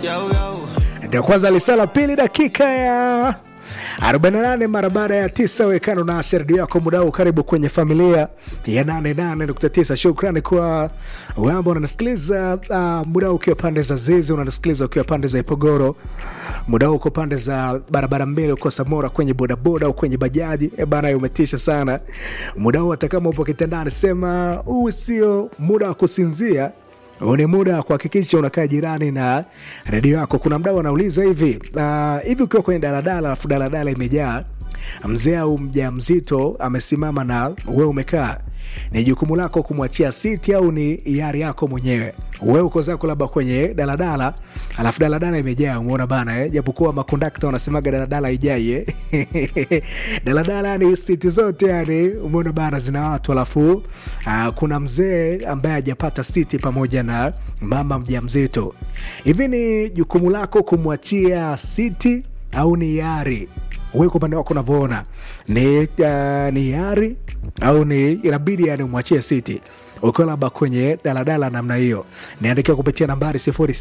ndio kwanza lisala pili dakika ya 48 mara baada ya tisa wekano na redio yako mudau karibu kwenye familia ya 88.9 shukrani kwa wamba unanisikiliza uh, mudau ukiwa pande za zizi unanisikiliza ukiwa pande za ipogoro mudau uko pande za barabara mbele uko samora kwenye bodaboda au kwenye bajaji e bana umetisha sana mudau hata kama upo kitandani sema huu sio muda wa kusinzia huu ni muda wa kuhakikisha unakaa jirani na redio yako. Kuna mdau anauliza hivi uh, hivi ukiwa kwenye daladala alafu daladala imejaa mzee au mja mzito amesimama na wewe umekaa, ni jukumu lako kumwachia siti au ni hiari yako mwenyewe? Wewe uko zako labda kwenye daladala alafu daladala imejaa, umeona bana eh? Japokuwa makondakta wanasemaga daladala haijai eh? daladala yani siti zote yani, umeona bana, zina watu alafu uh, kuna mzee ambaye hajapata siti pamoja na mama mjamzito. Hivi ni jukumu lako kumwachia siti au ni hiari? wewe kwa upande wako unavyoona ni, uh, ni yari au ni inabidi yani umwachie siti ukiwa labda kwenye daladala namna hiyo niandikiwa kupitia nambari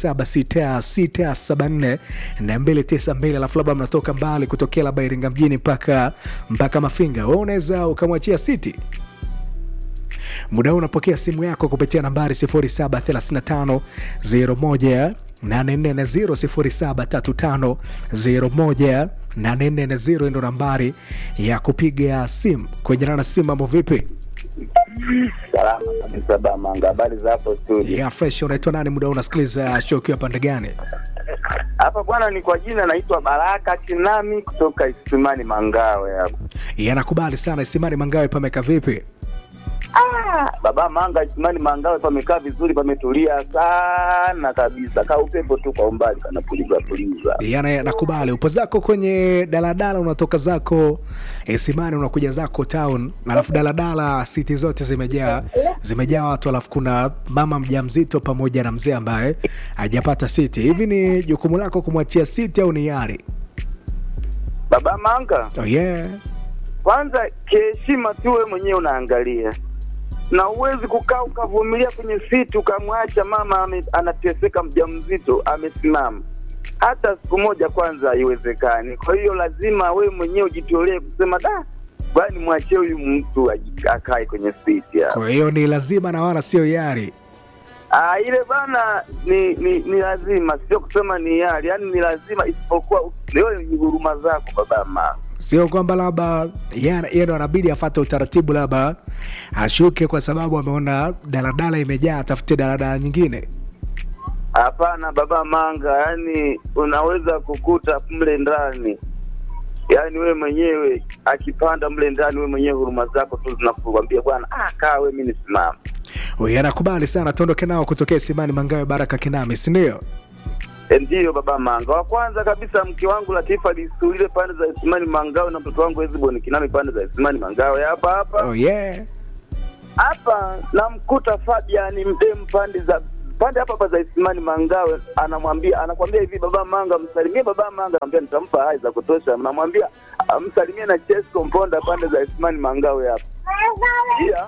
0766742292 alafu labda mnatoka mbali kutokea labda iringa mjini mpaka mpaka mafinga we unaweza ukamwachia siti muda huu unapokea simu yako kupitia nambari 073501 840 ndo nambari ya kupiga simu kwenye rana simu. Mambo vipi? Salama kabisa Bamanga, habari za hapo studio? Ya fresh. Unaitwa nani? Muda huu unasikiliza show ukiwa pande gani? Hapa bwana, ni kwa jina naitwa Baraka Kinami kutoka Isimani Mangawe hapo. Yanakubali sana. Isimani Mangawe pameka vipi? Ah, baba Manga, Isimani Mangawe pamekaa vizuri, pametulia sana kabisa, ka upepo tu kwa umbali kanapuliza puliza. Yana nakubali. Upo zako kwenye daladala, unatoka zako Isimani unakuja zako town, alafu daladala siti zote zimejaa zimejaa watu, alafu kuna mama mjamzito pamoja na mzee ambaye hajapata siti. Hivi ni jukumu lako kumwachia siti au ni yari? Baba Manga, Oh yeah. kwanza kiheshima tu, wewe mwenyewe unaangalia na uwezi kukaa ukavumilia kwenye siti ukamwacha mama ame, anateseka mjamzito amesimama hata siku moja, kwanza haiwezekani. Kwa hiyo lazima wewe mwenyewe ujitolee kusema da, bwana mwachie huyu mtu aji- akae kwenye siti hapo. Kwa hiyo ni lazima na wala sio yari. Ah, ile bana ni, ni ni lazima, sio kusema ni yari, yaani ni lazima, isipokuwa leo ni huruma zako baba mama. Sio kwamba labda yeye yeye ndo anabidi afate utaratibu, labda ashuke kwa sababu ameona daladala imejaa, atafute daladala nyingine. Hapana baba Manga, yani unaweza kukuta mle ndani, yani wewe mwenyewe akipanda mle ndani, wewe mwenyewe huruma zako tu zinakuambia bwana, ah, kaa wewe, mimi nisimama. Huyu anakubali sana, tuondoke nao kutokea Simani Mangawe, Baraka Kinami, si ndio? E, ndiyo baba Manga. Wa kwanza kabisa mke wangu Latifa Lisulile pande za Isimani Mangawe na mtoto wangu Eziboni Kinami pande za Isimani Mangawe hapa hapa Oh yeah. hapa namkuta Fabian Mdemu pande za pande hapa hapa za Isimani Mangawe, anamwambia anakwambia hivi, baba Manga, msalimie baba Manga. Anamwambia nitampa hai za kutosha. Namwambia ah, msalimie na Chesco Mponda pande za Isimani Mangawe hapa. Pia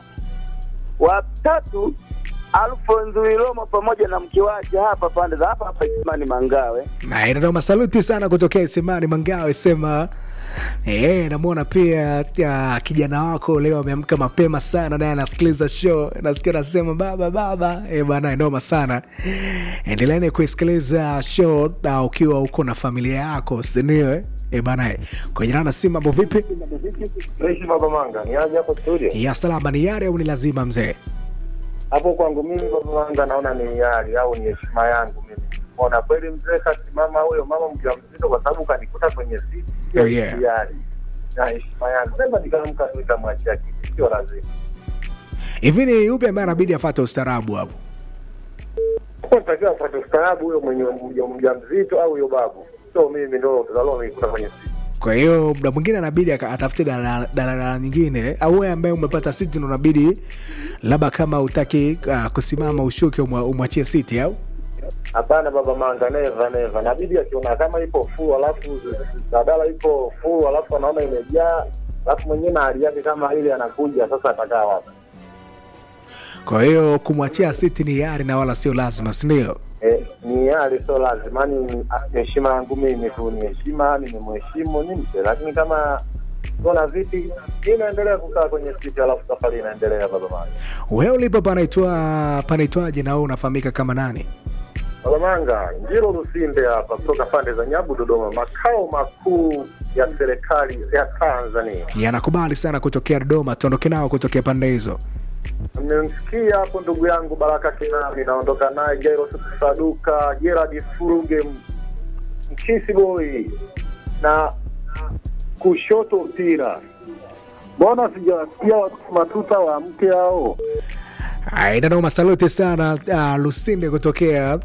watatu Alfonso Wilomo pamoja na mke wake hapa pande za hapa hapa Isimani Mangawe. Na ina masaluti sana kutokea Simani Mangawe, sema Eh, namwona pia ya, kijana wako leo ameamka mapema sana naye anasikiliza show, nasikia nasema baba baba. Eh, bana noma sana. Endeleeni kuisikiliza show na ukiwa uko na familia yako, si ndio? eh? Eh, bana eh. Kwa jina na si mambo vipi? Naishi Baba Manga, niaje hapo studio? Ya salama ni yare au ni lazima mzee? Hapo kwangu mimi Baba Manga naona ni hiari au ni heshima yangu mimi. Ona kweli mzee kasimama huyo mama mjamzito kwa sababu kanikuta kwenye siti. Oh, Sio yeah. hiari. Na heshima yangu. Sasa nikaamka tu nikamwachia kiti, sio lazima. Hivi ni yupi ambaye anabidi afuate ustaarabu hapo? Kwa nitakiwa afuate ustaarabu huyo mwenye mja- mjamzito au huyo babu. Sio mimi ndo tazalo nikuta kwenye siti. Kwa hiyo muda mwingine anabidi aka- atafute daladala daladala nyingine, au wewe ambaye umepata siti ndo unabidi labda kama utaki uh, kusimama ushuke umwa- umwachie siti au Hapana Baba Manga, neva neva. Nabidi akiona kama ipo full alafu badala ipo full alafu anaona imejaa alafu mwenyewe na hali yake kama ile anakuja sasa atakaa wapi? kwa hiyo kumwachia siti ni yari na wala sio lazima, si ndio? Eh, ni hali sio lazima ni heshima yangu mimi tu ni heshima, nimemheshimu nimpe, lakini kama ona vipi, mi naendelea kukaa kwenye siti, alafu safari inaendelea baba manga. wewe ulipo panaitwa panaitwaje na wewe unafahamika kama nani Baba manga, Njiro Lusinde hapa kutoka pande za Nyabu, Dodoma, makao makuu ya serikali ya Tanzania. yanakubali sana kutokea dodoma tuondoke nao kutokea pande hizo Mmemsikia hapo ndugu yangu Baraka Kinami, naondoka naye Jairo Saduka, Gerard Furuge, M- Mkisi Boy na kushoto mpira. Mbona sijawasikia watu matuta wa mke hao? inanoma saluti sana uh, lusinde kutokea uh,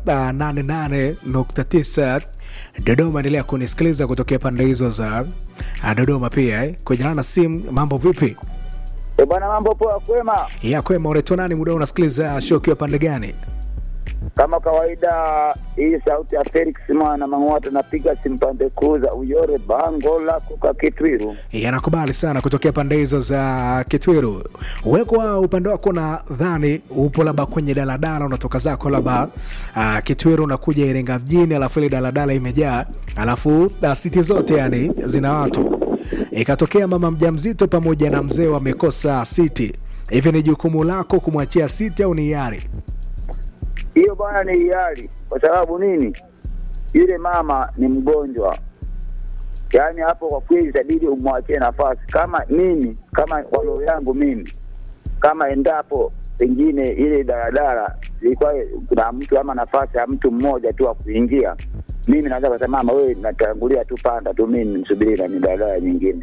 88.9 dodoma endelea kunisikiliza kutokea pande hizo za uh, dodoma pia eh. kwenye na simu mambo vipi E bwana, mambo poa, kwema. ya kwema unaitwa nani muda huu unasikiliza show ukiwa pande gani Kama kawaida, hii sauti ya Felix mwana Mang'wata, napiga simpande kuza uyore bango lako kwa Kitwiru. yanakubali sana kutokea pande hizo za kitwiru wekwa upande wako na dhani upo labda kwenye daladala unatoka zako labda uh, kitwiru unakuja iringa mjini alafu ile daladala imejaa alafu uh, siti zote yani zina watu ikatokea mama mjamzito pamoja na mzee wamekosa siti hivi ni jukumu lako kumwachia siti au ni yari Hiyo bwana ni hiari. Kwa sababu nini? Yule mama ni mgonjwa, yaani hapo kwa kweli itabidi umwachie nafasi. Kama mimi, kama kwa roho yangu mimi, kama endapo pengine ile daladala ilikuwa kuna mtu ama nafasi ya mtu mmoja tu wa kuingia, mimi naweza kusema mama, wewe natangulia tu, panda tu, mimi nisubiri na ni daladala nyingine.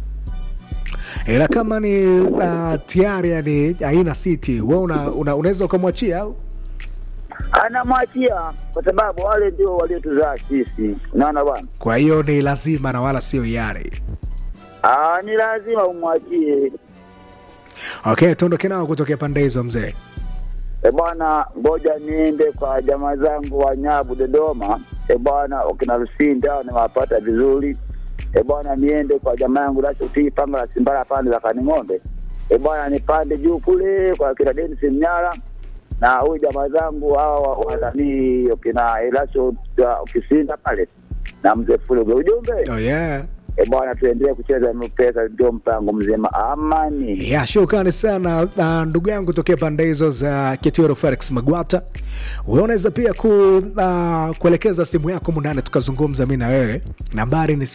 ila kama ni uh, tiari yani haina siti we una, una, unaweza ukamwachia au Anamwachia kwa sababu wale ndio waliotuzaa sisi, unaona bwana. kwa hiyo ni lazima na wala sio yari Ah, ni lazima umwachie. okay tuondoke nao kutokea pande hizo mzee E bwana, ngoja niende kwa jamaa zangu wa Nyabu Dodoma. E bwana, wakina Lusinde hao nimewapata vizuri. E bwana, niende kwa jamaa yangu Lashuti panga la Simbara pande za Kaning'ombe. E bwana, nipande juu kule kwa kina Dennis Mnyara na huyu jamaa zangu hawa wa- wa nani wakina Elasho Kisinda pale na mzee Fuluge. Ujumbe oh, yeah. e bwana, tuendelee kucheza pesa, ndio mpango mzima. Amani. ya shukrani sana uh, ndugu yangu tokea pande hizo za kitiro felix magwata we unaweza pia ku, uh, kuelekeza simu yako mundani tukazungumza mi na wewe nambari ni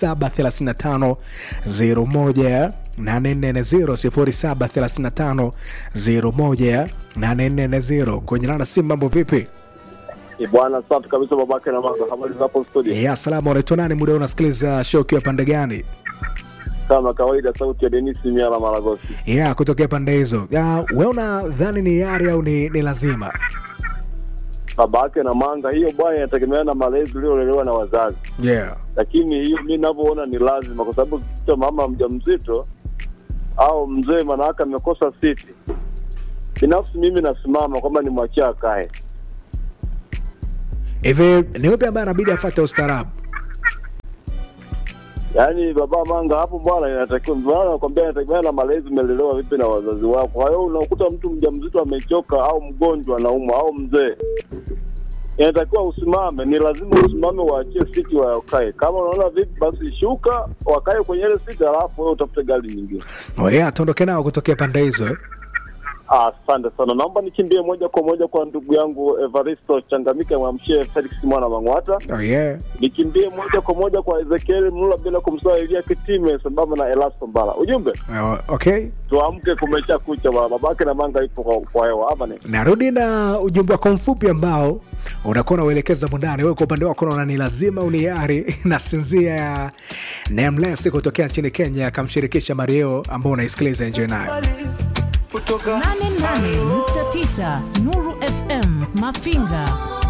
735 01 840 0735 01 kwenye nana simu mambo vipi Ni bwana safi kabisa, babake na manga. Habari zapo studio? ya salama unaitwa nani muda huu unasikiliza show ukiwa pande gani Kama kawaida, sauti ya Denis Miala Maragosi. ya kutokea pande hizo Ya, we unadhani ni yari au ni, ni lazima Babake na manga, hiyo bwana inategemea na malezi uliolelewa na wazazi, yeah. lakini hiyo mi navyoona ni lazima, kwa sababu kicha mama mjamzito au mzee manawake amekosa siti, binafsi mimi nasimama kwamba ni mwachia akae. hivi ni upi ambaye anabidi afate ustaarabu Yaani baba manga hapo bwana, inatakiwa bwana, nakwambia inategemea na malezi umelelewa vipi na wazazi wako. Kwa hiyo unakuta mtu mjamzito amechoka au mgonjwa anaumwa au mzee, inatakiwa usimame, ni lazima usimame, waachie siti wakae. Kama unaona vipi, basi shuka, wakae kwenye ile siti, alafu wewe utafute gari nyingine. oh, yeah, tuondoke nao kutokea pande hizo eh? Ah, Asante sana, naomba nikimbie moja kwa moja kwa ndugu yangu Evaristo Changamike, mwamshie Felix mwana Mang'wata oh, yeah. nikimbie moja kwa moja kwa Ezekiel Mlula bila kumsahau Elia Kitime sambamba na Elasto Mbala. Ujumbe Oh, okay tuamke, kumesha kucha bwana, babake na manga ipo kwa, kwa hewa hapa ni narudi na ujumbe wako mfupi ambao unakuwa unauelekeza mundani wewe kwa upande wako unaona ni lazima uniari na sinzia ya nameless kutokea nchini kenya akamshirikisha mario ambao unaisikiliza enjoy nayo 88.9 Nuru FM Mafinga